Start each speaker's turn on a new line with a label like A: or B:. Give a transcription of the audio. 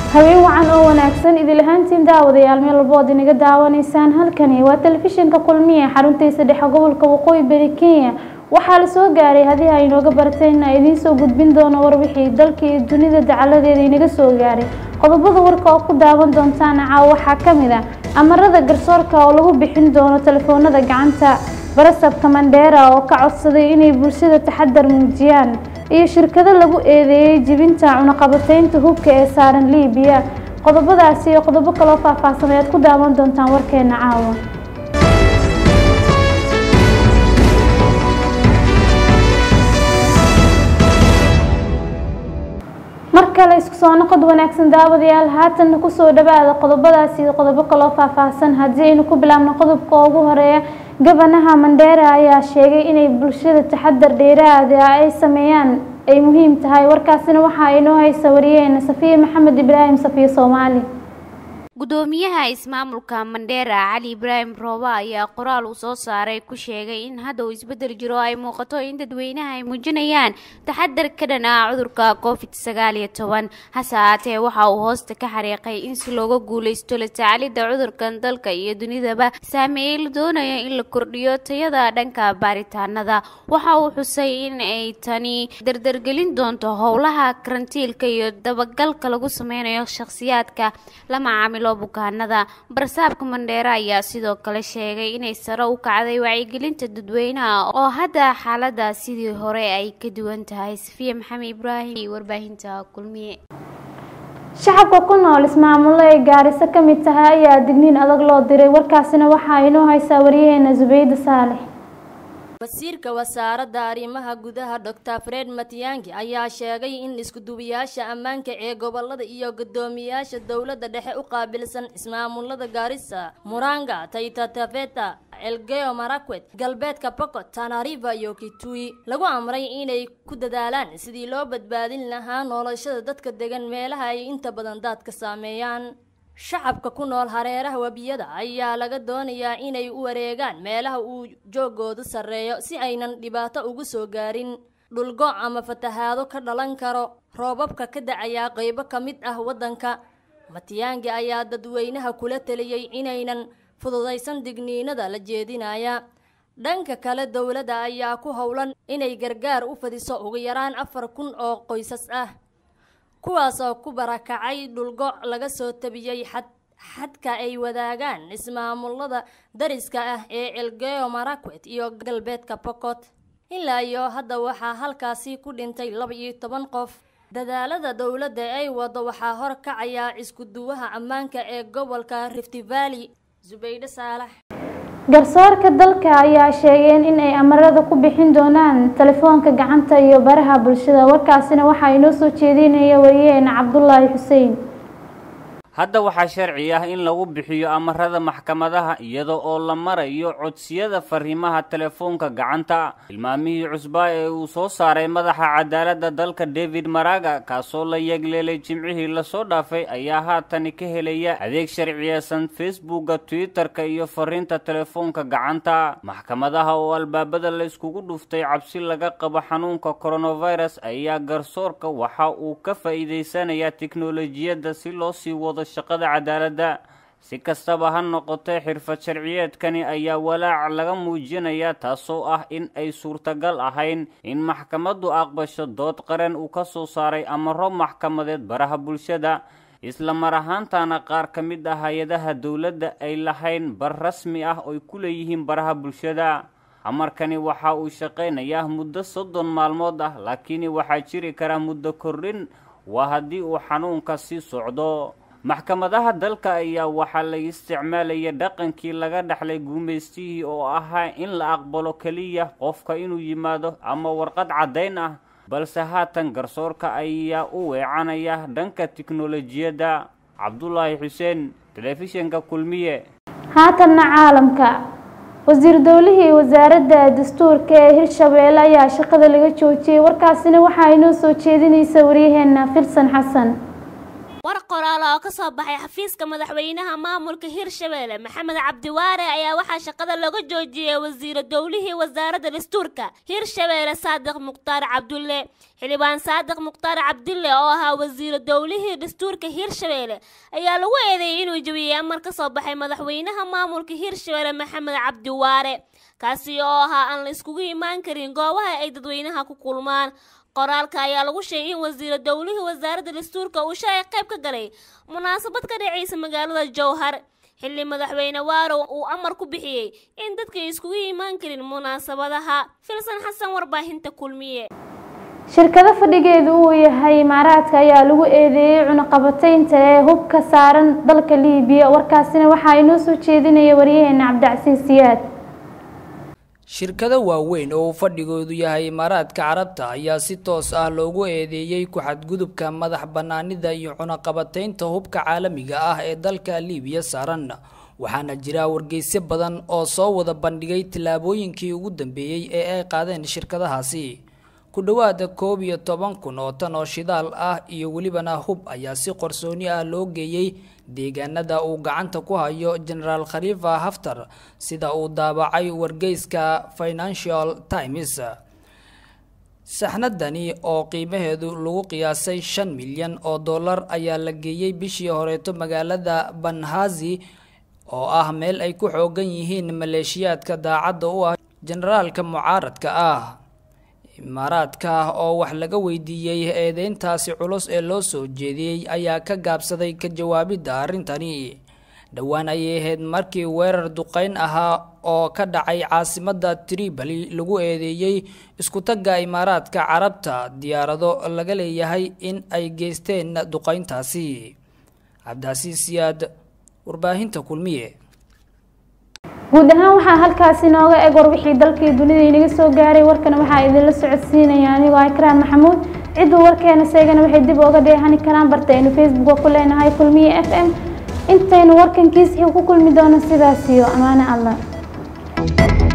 A: habeen wacan oo wanaagsan idil ahaantiin daawadayaal meel walbo ood inaga daawanaysaan halkani waa telefishinka kulmiye xaruntiisa dhexe gobolka waqooyi bari kenya waxaa la soo gaaray haddii ay inooga barteen a idiin soo gudbin doono warbixii dalka iyo dunida dacaladeeda inaga soo gaaray qodobada warka oo ku daawan doontaan caawa waxaa ka mid ah amarada garsoorka oo lagu bixin doono telefoonada gacanta barasabka mandheera oo ka codsaday inay bulshada taxadar muujiyaan iyo shirkado lagu eedeeyey jibinta cunaqabateynta hubka ee saaran liibiya qodobadaasi iyo qodobo kaloo faahfaahsan ayaad ku daawan doontaan warkeena caawa mar kale isku soo noqod wanaagsan daawadayaal haatanna kusoo dhawaada qodobadaasi iyo qodobo kaloo faahfaahsan haddii aynu ku bilaabno qodobka ugu horeeya gabanaha mandheera ayaa sheegay inay bulshada taxadar dheeraada ay sameeyaan ay muhiim tahay warkaasina waxa inoo haysa wariyeena safiye maxamed ibraahim safiye soomaali
B: gudoomiyaha ismaamulka mandheera cali ibraahim rooba ayaa qoraal uu soo saaray ku sheegay in hadda uu isbedel jiro ay muuqato in dadweynaha ay muujinayaan taxadar ka dhan ah cudurka covid sagaal iyo toban hase haatee waxa uu hoosta ka xariiqay in si looga guuleysto la tacalidda cudurkan dalka iyo dunidaba saameeyey la doonayo in la kordhiyo tayada dhanka baaritaanada waxa uu xusay in ay tani dardargelin doonto howlaha karantiilka iyo dabagalka lagu sameynayo shakhsiyaadka la macaamilo bukaanada barsaabka mandheera ayaa sidoo kale sheegay inay sare u kacday wacyigelinta dadweynaha oo hadda xaalada sidii hore ay ka duwan tahay safiya maxamed ibraahim iyo warbaahinta kulmiye
A: shacabka ku nool ismaamulo ay gaariso ka mid tahay ayaa digniin adag loo diray warkaasina waxaa inoo haysaa wariyaheena zubayda saalex
C: wasiirka wasaaradda arrimaha gudaha doctor fred matiyangi ayaa sheegay in iskuduwayaasha ammaanka ee gobolada iyo guddoomiyaasha dowladda dhexe u qaabilsan ismaamulada gaarisa muranga taita taveta elgeyo marakwet galbeedka pokot tanariva iyo kitui lagu amray inay ku dadaalaan sidii loo badbaadin lahaa noolashada dadka degan meelaha ay inta badan daadka saameeyaan shacabka ku nool hareeraha webiyada ayaa laga doonayaa inay u wareegaan meelaha uu joogoodu sarreeyo si aynan dhibaato ugu soo gaarin dhulgo ama fatahaado ka dhalan karo roobabka ka dacayaa qaybo ka mid ah waddanka matiyaangi ayaa dadweynaha kula teliyey inaynan fududaysan digniinada la jeedinaya dhanka kale dowladda ayaa ku howlan inay gargaar u fadiso ugu yaraan afar kun oo qoysas ah kuwaas oo ku barakacay dhulgo laga soo tabiyey xad xadka ay wadaagaan ismaamulada dariska ah ee elgeyo marakwet iyo galbeedka pokot ilaa iyo hadda waxaa halkaasi ku dhintay laba iyo toban qof dadaalada dowladda ay wado waxaa hor kacayaa iskuduwaha ammaanka ee gobolka rift valley zubayde saalax
A: garsoorka dalka ayaa sheegeen in ay amarada ku bixin doonaan telefoonka gacanta iyo baraha bulshada warkaasina waxaa inoo soo jeedinaya wariyaheena cabdulaahi xuseen
D: hadda waxaa sharci ah in lagu bixiyo amarada maxkamadaha iyada oo la marayo codsiyada fariimaha telefoonka gacanta tilmaamihii cusbaa ee uu soo saaray madaxa cadaaladda dalka david maraga kaasoo la yeegleelay jimcihii lasoo dhaafay ayaa haatani ka helaya adeeg sharciyeysan facebooka twitter-ka iyo fariinta telefoonka gacanta maxkamadaha oo albaabada la iskugu dhuftay cabsi laga qabo xanuunka coronavirus ayaa garsoorka waxa uu ka faa'iideysanayaa tiknolojiyadda si loo sii wado shaqada cadaaladda si kastaba ha noqotee xirfad sharciyeedkani ayaa walaac laga muujinayaa taasoo ah in ay suurtagal ahayn in maxkamaddu aqbasho dood qaran uu ka soo saaray amaro maxkamadeed baraha bulshada isla mar ahaantana qaar ka mid ah hay-adaha dowladda ay lahayn bar rasmi ah oy ku leeyihiin baraha bulshada amarkani waxa uu shaqaynayaa muddo soddon maalmood ah laakiin waxaa jiri karaa muddo kordhin waa haddii uu xanuunka sii socdo maxkamadaha dalka ayaa waxaa laga isticmaalaya dhaqankii laga dhexlay guumaystihii oo ahaa in la aqbalo keliya qofka inuu yimaado ama warqad caddayn ah balse haatan garsoorka ayaa u weecanaya dhanka tiknolojiyadda cabdulaahi xuseen telefishinka kulmiye
A: haatanna caalamka wasiir dowlihii wasaaradda dastuurka ee hirshabeelle ayaa shaqada laga joojiyey warkaasina waxaa inoo soo jeedinaysa waryaheena filsan xasan
E: war qoraal oo ka soo baxay xafiiska madaxweynaha maamulka hirshabelle maxamed cabdiwaare ayaa waxaa shaqada laga joojiyey wasiiro dowlihii wasaaradda dastuurka hirshabelle saadiq mukhtaar cabdulle xildhibaan saadiq mukhtaar cabdulle oo ahaa wasiiro dowlihii dastuurka hirshabelle ayaa lagu eedeeyey inuu jebiyey amar ka soo baxay madaxweynaha maamulka hirshabelle maxamed cabdiwaare kaasi oo ahaa aan la iskugu imaan karin goobaha ay dadweynaha ku kulmaan qoraalka ayaa lagu sheegay in wasiiro dowlihii wasaaradda dastuurka uu shalay qayb ka galay munaasabad ka dhacaysa magaalada jowhar xilli madaxweyne waarow uu amar ku bixiyey in dadka iskugu imaan karin munaasabadaha filsan xasan warbaahinta kulmiye
A: shirkado fadhigeedu uu yahay imaaraadka ayaa lagu eedeeyey cunaqabataynta ee hubka saaran dalka liibiya warkaasina waxaa inoo soo jeedinaya waryaheena cabdicasiis siyaad
F: shirkado waaweyn oo uu fadhigoodu yahay imaaraadka carabta ayaa si toos ah loogu eedeeyey ku-xadgudubka madax bannaanida iyo cunaqabataynta hubka caalamiga ah ee dalka liibiya saaran waxaana jira wargeysyo badan oo soo wada bandhigay tillaabooyinkii ugu dambeeyey ee ay qaadeen shirkadahaasi ku dhowaada koob iyo toban kun oo tan oo shidaal ah iyo welibana hub ayaa si qarsooni ah loo geeyey deegaanada uu gacanta ku hayo genaraal khaliifa haftar sida uu daabacay wargeyska financial times saxnadani oo qiimaheedu lagu qiyaasay shan milyan oo dollar ayaa la geeyey bishii horeeto magaalada banhazi oo ah meel ay ku xoogan yihiin maleeshiyaadka daacadda u ah generaalka mucaaradka ah imaaraadka oo wax laga weydiiyey eedeyntaasi culus ee loo soo jeediyey ayaa ka gaabsaday ka jawaabidda arrintani dhowaan ayay ahayd markii weerar duqeyn ahaa oo ka dhacay caasimadda tripoli lagu eedeeyey isku-tagga imaaraadka carabta diyaarado laga leeyahay in ay geysteen duqeyntaasi cabdicasiis siyaad warbaahinta kulmiye
A: guud ahaan waxaa halkaasi nooga eg warbixii dalkii dunida inaga soo gaaray warkana waxaa idinla socodsiinaya anigoo ikraam maxamuud cidduu warkeena seegana waxay dib ooga dheehani karaan bartaynu facebooka ku leenahay kulmiye f m intaynu warkankiisii ku kulmi doono sidaas iyo amaane allah